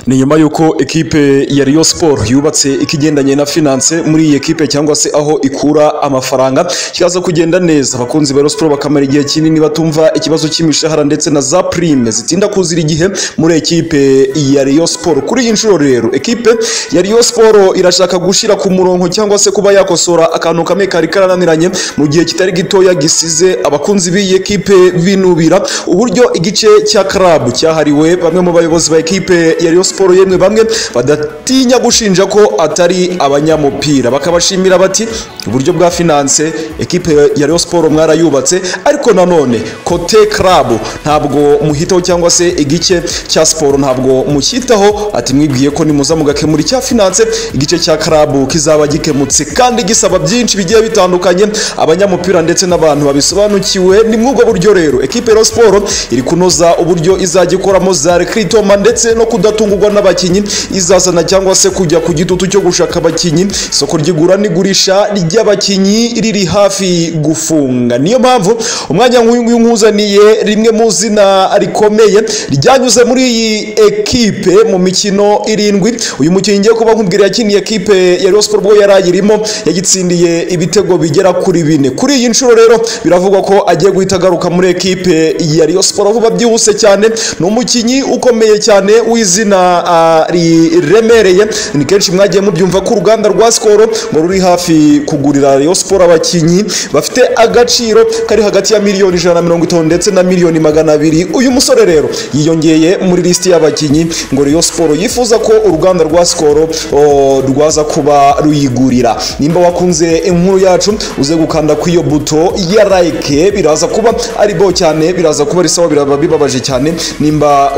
ni nyuma y'uko ekipe ya Rayon Sport yubatse ikigendanye na finance muri iyi ekipe cyangwa se aho ikura amafaranga kikaza kugenda neza abakunzi ba Rayon Sport bakamara igihe kinini batumva ikibazo cy'imishahara ndetse na za prime zitinda kuzira igihe muri ekipe ya Rayon Sport kuri iyi nshuro rero ekipe ya Rayon Sport irashaka gushira ku murongo cyangwa se kuba yakosora akantu kamwe kari karananiranye mu gihe kitari gitoya gisize abakunzi b'iyi ekipe binubira uburyo igice cya club cyahariwe bamwe mu bayobozi ba ekipe ya Rayon Sport yemwe bamwe badatinya gushinja ko atari abanyamupira bakabashimira bati uburyo bwa finance ekipe ya Rayon Sport mwarayubatse ariko nanone kote club ntabwo muhitaho cyangwa se igice cya siporo ntabwo mushyitaho ati mwibwiye ko nimuza mugakemura icya finance igice cya club kizaba gikemutse kandi gisaba byinshi bigiye bitandukanye abanyamupira ndetse n'abantu babisobanukiwe ni muri ubwo buryo rero ekipe ya Rayon Sport iri kunoza uburyo izajya ikoramo za recruitment ndetse no kudatungurwa n'abakinnyi izazana cyangwa se kujya ku gitutu cyo gushaka abakinnyi isoko ry'igura n'igurisha ry'abakinnyi riri hafi gufunga niyo mpamvu umwanya nk'uyu nguyu nkuzaniye rimwe mu zina rikomeye ryanyuze muri iyi ekipe mu mikino irindwi uyu mukinnyi ngiye kuba nkubwira yakiniye ekipe ya Rayon Sport ubwo yari ayirimo yagitsindiye ibitego bigera kuri bine kuri iyi nshuro rero biravugwa ko agiye guhita agaruka muri ekipe ya Rayon Sport vuba byihuse cyane ni umukinnyi ukomeye cyane w'izina uh, riremereye ni kenshi mwagiye mubyumva ko uruganda rwa Skol ngo ruri hafi kugurira Rayon Sport abakinnyi bafite agaciro kari hagati ya miliyoni ijana na mirongo itanu ndetse na miliyoni magana abiri uyu musore rero yiyongeye muri lisiti y'abakinnyi ngo Rayon Sport yifuza ko uruganda rwa Skol oh, rwaza kuba ruyigurira nimba wakunze inkuru yacu uze gukanda ku iyo buto ya like biraza kuba ari bo cyane biraza kuba ari sawa biraba bibabaje cyane nimba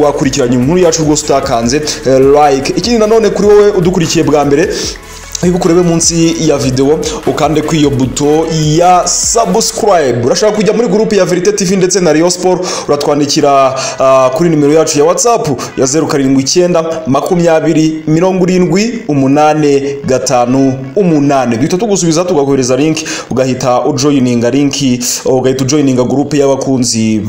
wakurikiranye wa inkuru yacu rwose utakanze eh, like ikindi nanone kuri wowe udukurikiye bwa mbere wibuka urebe munsi ya videwo ukande ku iyo buto ya subscribe urashaka kujya muri gurupe ya verite tv ndetse na Rayon Sport uratwandikira uh, kuri nimero yacu ya whatsapp ya zeru karindwi icyenda makumyabiri mirongo irindwi umunane gatanu umunane duhita tugusubiza tugakohereza link ugahita ujoyininga linki ugahita ujoyininga gurupe y'abakunzi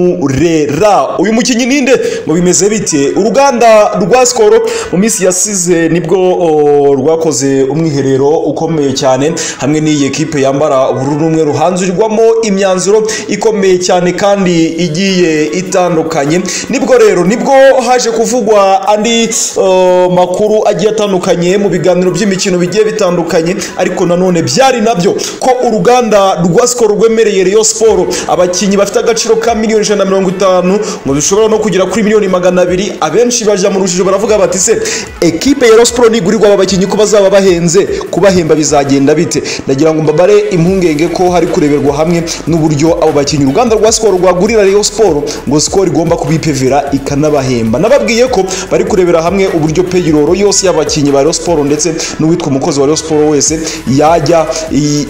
bamurera uyu mukinnyi ninde ngo bimeze bite uruganda rwa sikoro mu minsi yasize nibwo oh, rwakoze umwiherero ukomeye cyane hamwe n'iyi ekipe yambara ubururu n'umwe ruhanzurirwamo imyanzuro ikomeye cyane kandi igiye itandukanye nibwo rero nibwo haje kuvugwa andi uh, makuru agiye atandukanye mu biganiro by'imikino bigiye bitandukanye ariko nanone byari nabyo ko uruganda rwa sikoro rwemereye Rayon Sport abakinnyi bafite agaciro ka miliyoni ijana na mirongo itanu ngo bishobora no kugera kuri miliyoni magana abiri abenshi bajya mu rujijo baravuga bati se ekipe ya Rayon Sport nigurirwa aba bakinnyi ko bazaba bahenze kubahemba bizagenda bite ndagira ngo mbabare impungenge ko hari kureberwa hamwe n'uburyo abo bakinnyi uruganda rwa sikoro rwagurira Rayon Sport ngo sikoro igomba kubipevera ikanabahemba nababwiye ko bari kurebera hamwe uburyo payroll yose y'abakinnyi ba Rayon Sport ndetse n'uwitwa umukozi wa Rayon Sport wese yajya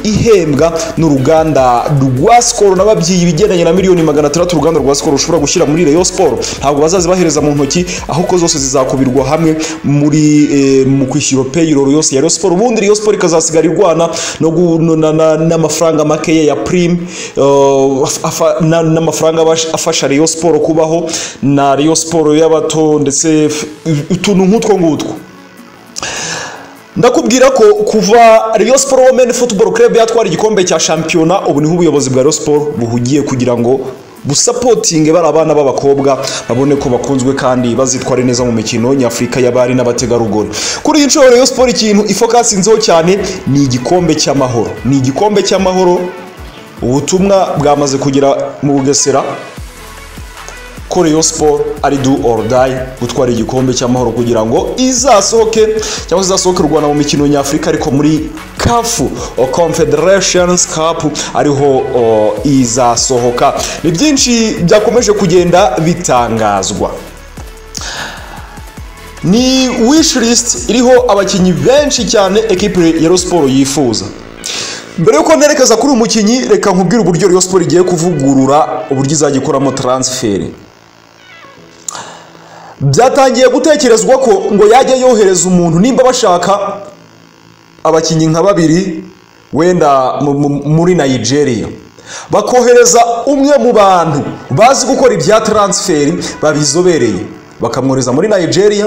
ihembwa n'uruganda rwa sikoro nababyiye ibigendanye na miliyoni magana atandatu uruganda rwa sikoro rushobora gushyira muri Rayon Sport ntabwo bazazibahereza mu ntoki ahubwo zose zizakubirwa hamwe muri eh, mu kwishyura payroll yose ya Rayon Sport ubundi Rayon Sport ikazasigara irwana no n'amafaranga makeya ya prime n'amafaranga afasha Rayon Sport kubaho na Rayon Sport y'abato ndetse utuntu nk'utwo ngutwo ndakubwira ko kuva Rayon Sport Women Football Club yatwara igikombe cya shampiyona ubu niho ubuyobozi bwa Rayon Sport buhugiye kugira ngo busapotinge bari abana b'abakobwa babone ko bakunzwe kandi bazitware neza mu mikino nyafurika y'abari n'abategarugori kuri iyi nshuro Rayon Sport ikintu ifokasinzeho cyane ni igikombe cy'amahoro ni igikombe cy'amahoro ubutumwa bwamaze kugera mu bugesera ko Rayon Sport ari do or die gutwara igikombe cy'amahoro kugira ngo izasohoke cyangwa izasohoke rwanda mu mikino nyafurika ariko muri CAF Confederations Cup ariho izasohoka ni byinshi byakomeje kugenda bitangazwa ni wish list iriho abakinnyi benshi cyane ekipe ya Rayon Sport yifuza mbere yuko nerekeza kuri uyu mukinnyi reka nkubwire uburyo Rayon Sport igiye kuvugurura uburyo izajya ikoramo taransiferi byatangiye gutekerezwa ko ngo yajya yohereza umuntu nimba bashaka abakinnyi nka babiri wenda muri Nigeria bakohereza umwe mu bantu bazi gukora ibya taransiferi babizobereye bakamwohereza muri nigeria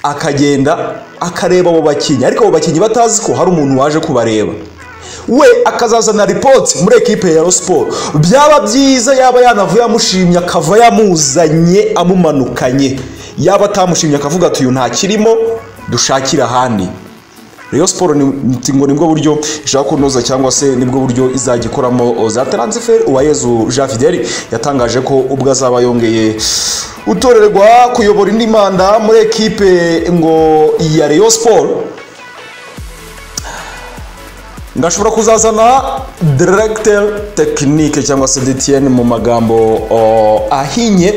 akagenda akareba abo bakinnyi ariko abo bakinnyi batazi ko hari umuntu waje kubareba we akazazana ripoti muri ekipe ya siporo byaba byiza yaba yanavuye amushimye akava yamuzanye amumanukanye yaba atamushimye akavuga ati uyu ntakirimo dushakire ahandi Rayon siporo ngo nibwo buryo ishaka kunoza cyangwa se nibwo buryo izajya ikoramo za taransiferi uwayezu jean fideli yatangaje ko ubwo azaba yongeye utorerwa kuyobora indi manda muri ekipe ngo ya Rayon siporo ngashobora kuzazana directeur tekinike cyangwa se DTN mu magambo o, ahinye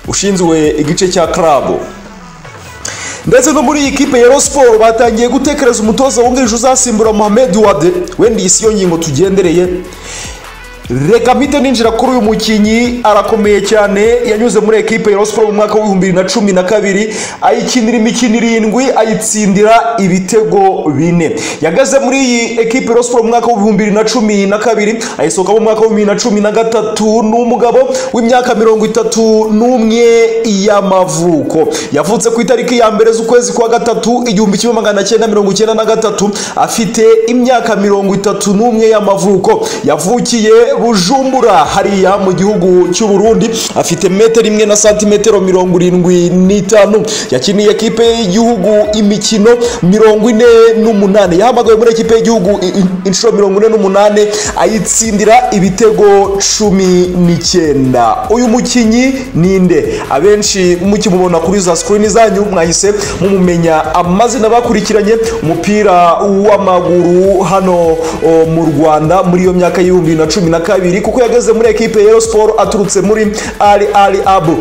ushinzwe igice cya club ndetse no muri iyi kipe ya Rayon Sport batangiye gutekereza umutoza wungirije uzasimbura Mohamed Wade wenda iyi si yo ngingo tugendereye reka mpite ninjira kuri uyu mukinnyi arakomeye cyane yanyuze muri ekipe ya Rayon Sport mu mwaka w'ibihumbi bibiri na cumi na kabiri ayikinira imikino irindwi ayitsindira ibitego bine yagaze muri iyi ekipe ya Rayon Sport mu mwaka w'ibihumbi bibiri na cumi na kabiri ayisohokamo mu mwaka w'ibihumbi bibiri na cumi na gatatu n'umugabo w'imyaka mirongo itatu n'umwe y'amavuko yavutse ku itariki ya mbere z'ukwezi kwa gatatu igihumbi kimwe magana cyenda mirongo icyenda na gatatu afite imyaka mirongo itatu n'umwe y'amavuko yavukiye bujumbura hariya mu gihugu cy'u Burundi afite metero imwe na santimetero mirongo irindwi n'itanu yakiniye ekipe y'igihugu imikino mirongo ine n'umunani yahamagawe muri ekipe y'igihugu i- i- inshuro mirongo ine n'umunani ayitsindira ibitego cumi n'icyenda uyu mukinnyi ninde abenshi mukimubona kuri za sikirini zanyu mwahise mumumenya amazina bakurikiranye umupira w'amaguru hano o, mu Rwanda muri iyo myaka y'ibihumbi bibiri na cumi na kabiri kuko yageze muri ekipe ya Rayon Sport aturutse muri Ali Ali Abu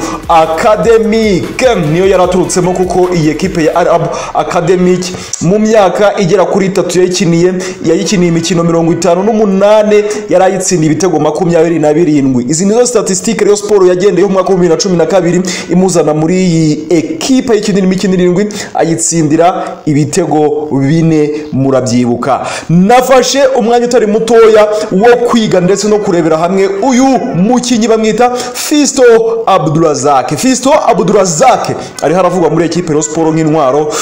Academic niyo yari aturutsemo kuko iyi ekipe ya Ali Abu Academic mu myaka igera kuri itatu yayikiniye yayikiniye imikino mirongo itanu n'umunani yari ayitsindiye ibitego makumyabiri na birindwi izi nizo statisitike Rayon Sport yagendeyeho mu mwaka w'ibihumbi bibiri na cumi na kabiri imuzana muri iyi ekipe yikinira imikino irindwi ayitsindira ibitego bine murabyibuka nafashe umwanya utari mutoya wo kwiga ndetse no kurebera hamwe uyu mukinnyi bamwita Fisto Abdurazak Fisto Abdurazak ariho aravugwa muri ekipe ya Rayon Sport nk'intwaro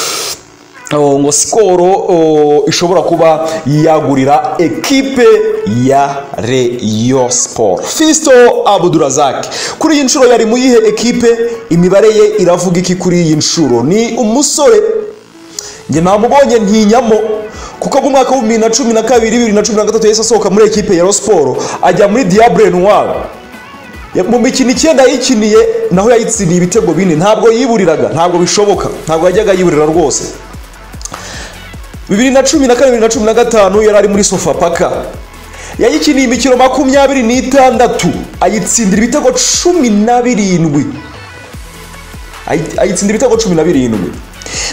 Oh, ngo sikoro oh, ishobora kuba yagurira ekipe ya Rayon Sport Fisto Abdurazak kuri iyi nshuro yari mu yihe ekipe imibare ye iravuga iki kuri iyi nshuro ni umusore njye namubonye ntinyamo kuko mu mwaka w'ibihumbi bibiri na cumi na kabiri bibiri na cumi na gatatu yahise asohoka muri ekipe ya Siporo ajya muri Diable Noir Ya- mu mikino icyenda yayikiniye naho yayitsindiye ibitego bine ntabwo yiburiraga ntabwo bishoboka ntabwo yajyaga yiburira rwose bibiri na cumi na kane bibiri na cumi na gatanu yari ari muri Sofapaka yayikiniye imikino makumyabiri n'itandatu ayitsindira ibitego cumi na birindwi Ayi- ayitsinda ibitego cumi na birindwi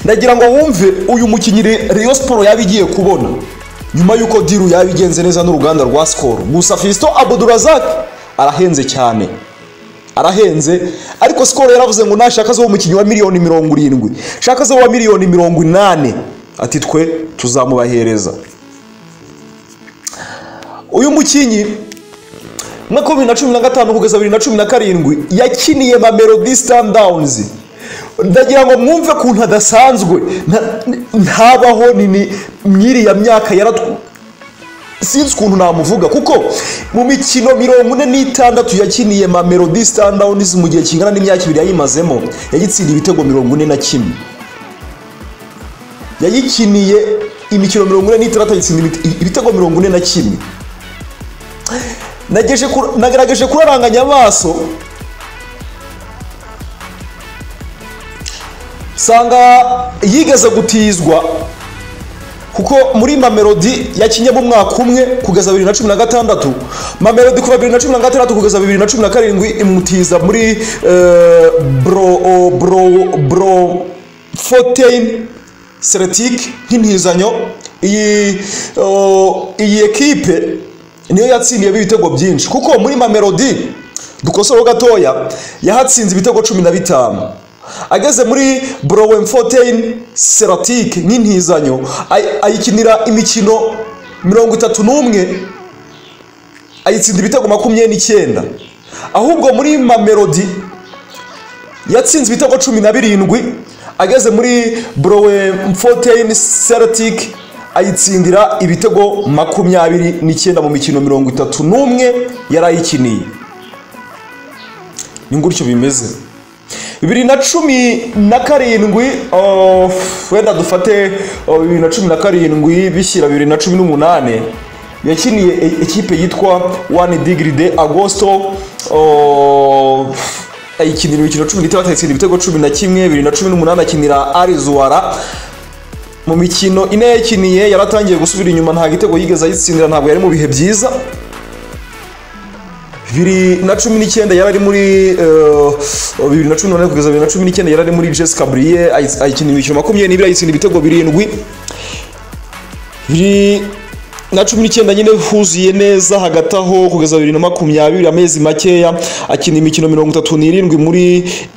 ndagira ngo wumve uyu mukinnyi Re- Rayon Sport yaba igiye kubona nyuma y'uko diru yaba igenze neza n'uruganda rwa Skol gusa Fiston Abdurazak arahenze cyane arahenze ariko Skol yaravuze ngo nashaka zo umukinnyi wa miliyoni mirongo irindwi shaka zo wa miliyoni mirongo inani ati twe tuzamubahereza uyu mukinnyi mwaka bibiri na cumi na gatanu kugeza bibiri na cumi na karindwi yakiniye mamelodi sundowns ndagira ngo mwumve kuntu adasanzwe nta- ntabaho ni- ni mwiriya myaka yaratw sinzi ukuntu namuvuga kuko mu mikino mirongo ine n'itandatu yakiniye mamelodi sundowns mu gihe kingana n'imyaka ibiri yayimazemo yayitsindiye ibitego mirongo ine na kimwe yayikiniye imikino mirongo ine n'itandatu ayitsinda ibite- ibitego mirongo ine na kimwe Nageje ku- nagerageje kuraranganya amaso nsanga yigeze gutizwa kuko muri mamelodi yakinye mu mwaka umwe kugeza bibiri na cumi na gatandatu mamelodi kuva bibiri na cumi na gatandatu kugeza bibiri na cumi na karindwi imutiza muri eh, bro bro bro fotein seretike nk'intizanyo iyi oh, iyi ekipe niyo yatsindiyemo ibitego byinshi kuko muri mamelodi dukoseho gatoya yahatsinze ibitego cumi na bitanu ageze muri Bloemfontein Celtic nk'intizanyo ay- ayikinira imikino mirongo itatu n'umwe ayitsinda ibitego makumyabiri n'icyenda ahubwo muri mamelodi yatsinze ibitego cumi na birindwi ageze muri borowe mfoteyini seratike ayitsindira ibitego makumyabiri n'icyenda mu mikino mirongo itatu n'umwe yari ayikiniye ni gutyo bimeze bibiri na cumi na karindwi oh, wenda dufate oh, bibiri na cumi na karindwi bishyira bibiri na cumi n'umunani yakiniye e- ekipe yitwa one digiri de agosto oh, ayikinira imikino cumi n'itandatu ayitsinda ibitego cumi na kimwe bibiri na cumi n'umunani akinira arizuwara mu mikino ine yakiniye yaratangiye gusubira inyuma nta gitego yigeze ayitsindira ntabwo yari mu bihe byiza bibiri na cumi n'icyenda yari ari muri eh, bibiri na cumi n'umunani kugeza bibiri na cumi n'icyenda yari ari muri jessica buriye ayikina imikino makumyabiri n'ibiri ayitsinda ibitego birindwi bibiri na cumi n'icyenda nyine huzuye neza hagati aho kugeza bibiri na makumyabiri amezi makeya akina imikino mirongo itatu n'irindwi muri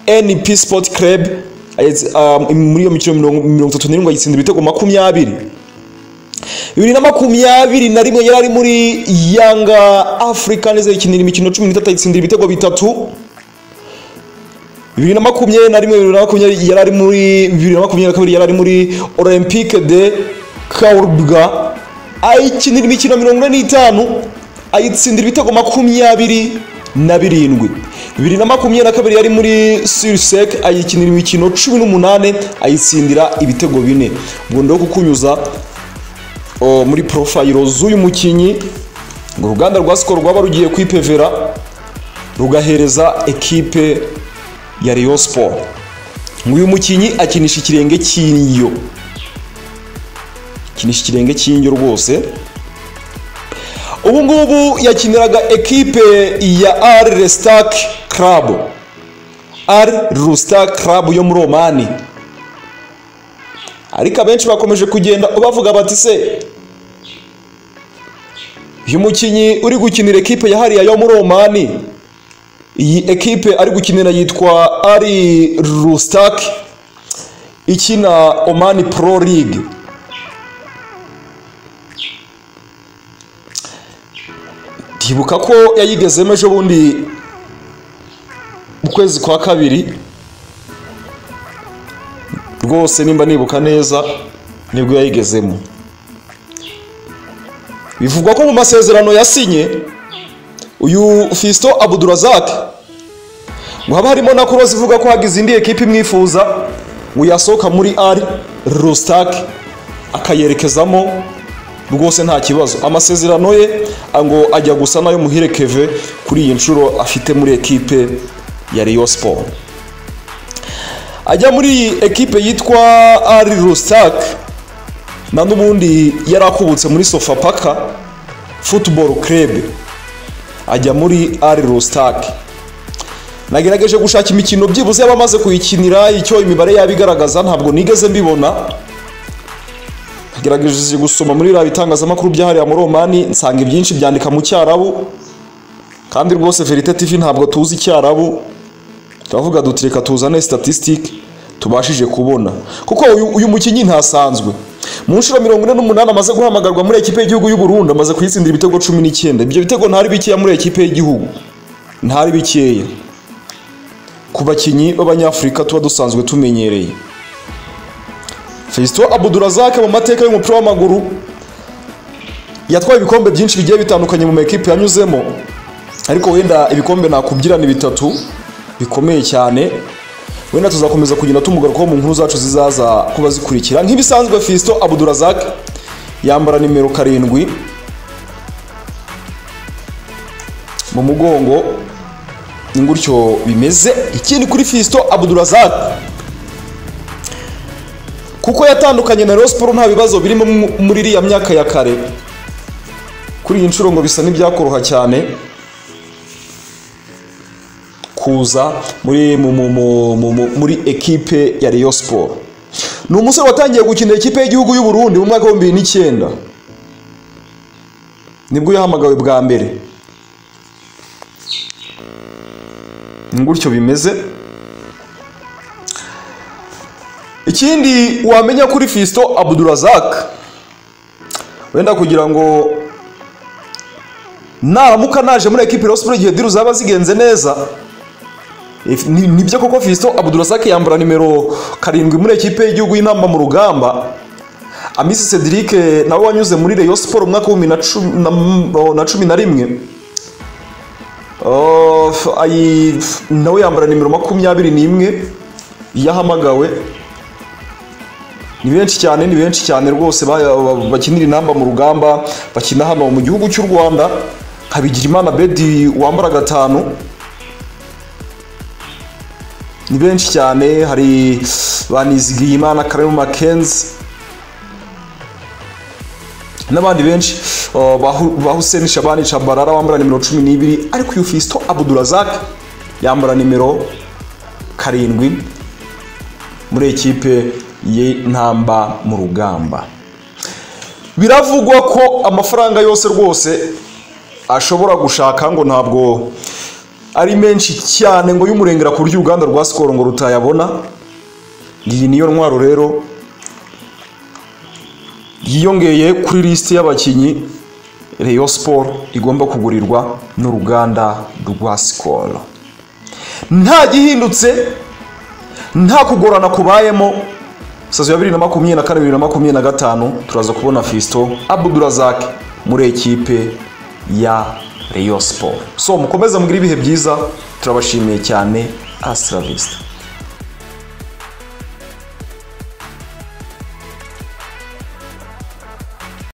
np sport club ayitsi- ah, muri iyo mikino mirongo mirongo itatu n'irindwi ayitsinda ibitego makumyabiri bibiri na makumyabiri na rimwe yari ari muri yanga afurika neza ikinira imikino cumi n'itatu ayitsindira ibitego bitatu bibiri na makumyabiri na rimwe bibiri na makumyabiri yari ari muri bibiri na makumyabiri na kabiri yari ari muri olympique de kaurubwa ayikinira imikino mirongo ine n'itanu ayitsindira ibitego makumyabiri na birindwi bibiri na makumyabiri na kabiri yari muri suriseke ayikinira imikino cumi n'umunani ayitsindira ibitego bine ubwo ndo kukunyuza o, muri porofayiro z'uyu mukinnyi ngo uruganda rwa sikoro rwaba rugiye kwipevera rugahereza ekipe ya Rayon Sport ngo uyu mukinnyi akinisha ikirenge cy'indyo akinisha ikirenge cy'indyo rwose ubu ngubu yakiniraga ekipe ya Al Restak Club Al Rustak Club yo muri Omani ariko abenshi bakomeje kugenda bavuga bati se uyu mukinnyi uri gukinira ekipe yahariye yo muri omani iyi ekipe ari gukinira yitwa ari rustak ikina omani pro league ndibuka ko yayigezemo ejo bundi mu kwezi kwa kabiri rwose nimba nibuka neza nibwo yayigezemo bivugwa ko mu masezerano yasinye uyu Fisto Abdurazak ngo haba harimo na kuro zivuga ko hagize indi ekipe imwifuza ngo yasohoka muri Al Rustak akayerekezamo rwose nta kibazo amasezerano ye ngo ajya gusa nayo muhire Keve kuri iyi nshuro afite muri ekipe ya Rayon Sport ajya muri ekipe yitwa Ari Rustak na n'ubundi yari akubutse muri Sofapaka Football Club ajya muri Ari Rustak nagerageje gushaka imikino byibuze y'abamaze kuyikinira icyo imibare yaba igaragaza ntabwo nigeze mbibona nagerageje gusoma muri biriya bitangazamakuru byahariye amuromani nsanga ibyinshi byandika mu cyarabu kandi rwose Verite TV ntabwo tuzi icyarabu turavuga duti reka tuzane statisitike tubashije kubona kuko uyu, uyu mukinnyi ntasanzwe mu nshuro mirongo ine n'umunani amaze guhamagarwa muri ekipe y'igihugu y'u Burundi amaze kuyitsindira ibitego cumi n'icyenda ibyo bitego ntari bikeya muri ekipe y'igihugu ntari bikeya ku bakinnyi b'abanyafurika tuba dusanzwe tumenyereye Fiston Abdurazak mu mateka y'umupira w'amaguru yatwaye ibikombe byinshi bigiye bitandukanye mu makipe yanyuzemo ariko wenda ibikombe nakubwira ni bitatu bikomeye cyane wenda tuzakomeza kugenda tumugarukaho mu nkuru zacu zizaza kuba zikurikira nk'ibisanzwe Fiston Abdurazak yambara nimero karindwi mu mugongo ni gutyo bimeze ikindi kuri Fiston Abdurazak kuko yatandukanye na Rayon Sport nta bibazo birimo mu- muri iriya myaka ya kare kuri iyi nshuro ngo bisa n'ibyakoroha cyane kuza muri mu- mu- mu- mu- mu- muri ekipe ya Rayon Sport ni umusore watangiye gukinira ikipe y'igihugu y'u Burundi mu mwaka w'ibihumbi bibiri n'icyenda nibwo yahamagawe bwa mbere ni gutyo bimeze ikindi wamenya kuri Fiston Abdurazak wenda kugira ngo naramuka naje muri ekipe Rayon Sport igihe diru zaba zigenze neza If- ni- nibyo koko Fiston Abdurasaki yambara nimero karindwi muri ekipe y'igihugu y'intamba mu rugamba Amisi Cedric eh, nawe wanyuze muri Rayon Sport umwaka w'ibihumbi na cumi na m- oh, na cumi na rimwe Oh, f- ayi- f- nawe yambara nimero makumyabiri n'imwe yahamagawe ni benshi cyane ni benshi cyane rwose ba- ba- bakinira inamba mu rugamba bakina hano mu gihugu cy'u rwanda habigirimana bedi wambara gatanu ni benshi cyane hari banizigiyimana karemu makenzi n'abandi benshi uh, bahu- ba Hussein Shabani Chabarara wambara nimero 12 ariko uyu Fisto Abdurazak yambara nimero karindwi muri ekipe y'intamba mu rugamba biravugwa ko amafaranga yose rwose ashobora gushaka ngo ntabwo ari menshi cyane ngo y'umurengera ku buryo uruganda rwa sikoro ngo rutayabona iyi niyo ntwaro rero yiyongeye kuri lisiti y'abakinnyi Rayon Sport igomba kugurirwa n'uruganda rwa Skol. Nta gihindutse, nta kugorana kubayemo. Sazo ya 2024-2025 turaza kubona Fisto Abdurazak muri ekipe ya Rayon Sport. So mukomeze mugire ibihe byiza, turabashimiye cyane. Hasta la vista.